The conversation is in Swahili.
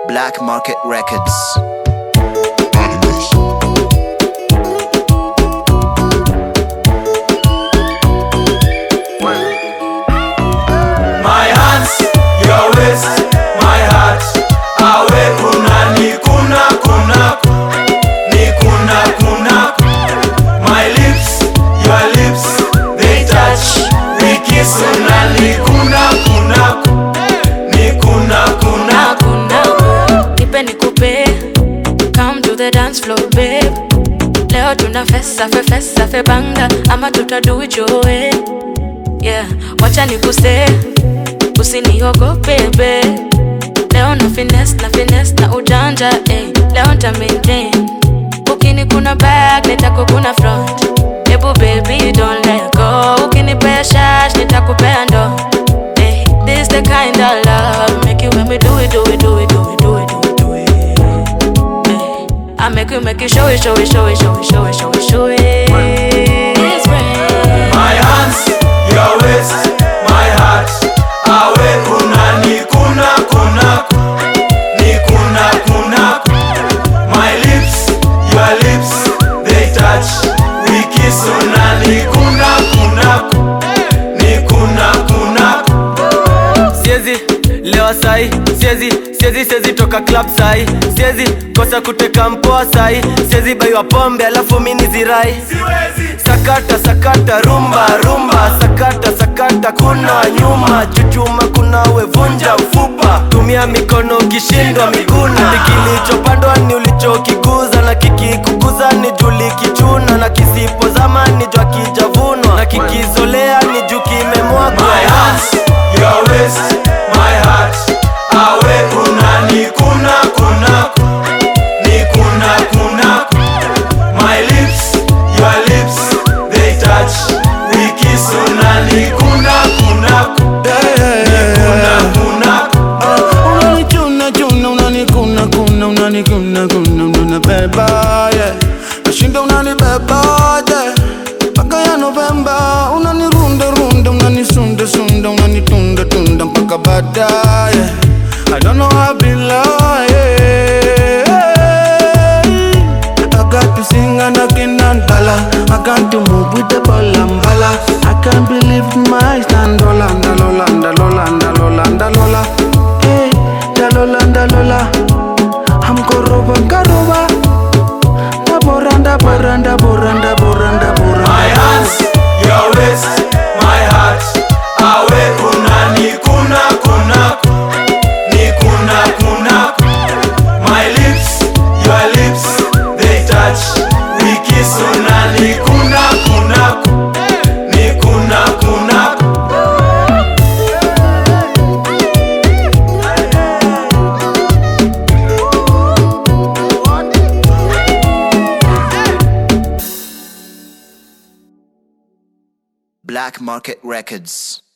Black Market Records. My hands, your waist, my heart. Awe kuna ni kuna kuna ni kuna kuna. My lips, your lips, they touch. We kiss una ni kuna kuna ni kuna kuna. hakuna nipe nikupe come to the dance floor babe leo tuna fesa fe fesa fe banga ama tutadu ijoe yeah wacha nikuse usiniogope babe leo na finesse na finesse na ujanja eh. leo nta maintain ukini kuna back nitakukuna front hebu baby don't let go ukinipea shash nitakupea ndo eh. this the kind of love make you when me do it do it do it do it do it do it do it eh. I make you make you show it show it show it show it show it show it show it It's rain. My hands, your waist, my heart. Awe kuna ni kuna kuna ni kuna kuna. My lips, your lips, they touch. We kiss una ni kuna kuna ni kuna kuna. siezi lewa sai siezi siezi siezi toka club sai siezi kosa kuteka mpoa sai siezi baiwa pombe alafu mini zirai Siwezi. sakata sakata rumba rumba sakata sakata kuna nyuma chuchuma kuna wevunja mfupa tumia mikono ukishindwa miguna kilichopandwa ni ulichokikuza na kikikukuza ni juli kichuna na kisipozama ni jwa kijavunwa na kikizolea ni juu kimemwagwa My hands, your waist, my heart. Awe kuna ni kuna kuna ni kuna kuna. My lips, your lips, they touch. We kiss una ni kuna kuna ni kuna kuna. unanichuna chuna unanikuna kuna unanikuna kuna unanibeba yeah. nashinda unanibeba yeah. mpaka ya Novemba unanirunda runda unanisunda sunda unanitunda tunda mpaka baadaye yeah. I don't know how I be like I got to sing and I cannot dollar I got to move with the ball and bala I can't believe my eyes Lola, Lola, Lola, Lola, Lola Hey, Lola, Lola I'm koroba, karoba Da boranda, boranda, boranda, boranda, boranda My hands, your waist, my heart. Awe kuna ni kuna kuna ni kuna kuna. My lips, your lips, they touch. We kiss una ni kuna kuna ni kuna kuna. Black Market Records.